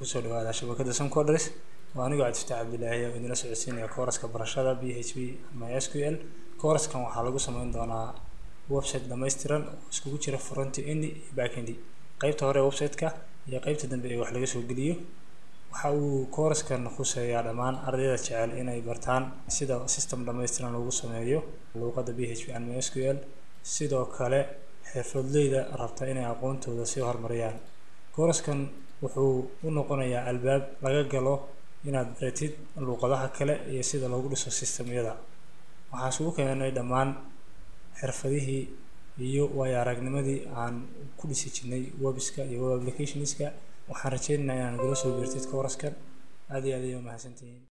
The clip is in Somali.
kusoo dhawaada shabakada Suncoders waa anigoo Cabdifataax Cabdilaahi oo idinla socodsiinaya kooraska barashada PHP ama SQL kooraskan waxaa lagu sameyn doonaa website dhammaystiran oo iskugu jira front end iyo back end qaybta hore ee website-ka iyo qaybta dambe ee wax laga soo geliyo waxa uu kooraskan khuseeyaa dhammaan ardayda jecel inay bartaan sida system dhammaystiran lagu sameeyo luuqadda PHP ama SQL sidoo kale xirfadleyda rabta inay aqoontooda sii horumariyaan kooraskan wuxuu u noqonayaa albaab laga galo inaad baratid luuqadaha kale iyo sida loogu dhiso systemyada waxaa isugu keenay dhammaan xirfadihii iyo waayo aragnimadii aan ku dhisi jirnay webska iyo web applicationska waxaan rajeynayaa inaan nagala soo biirtid kooraskan aad iyo aad ayay u mahadsantihiin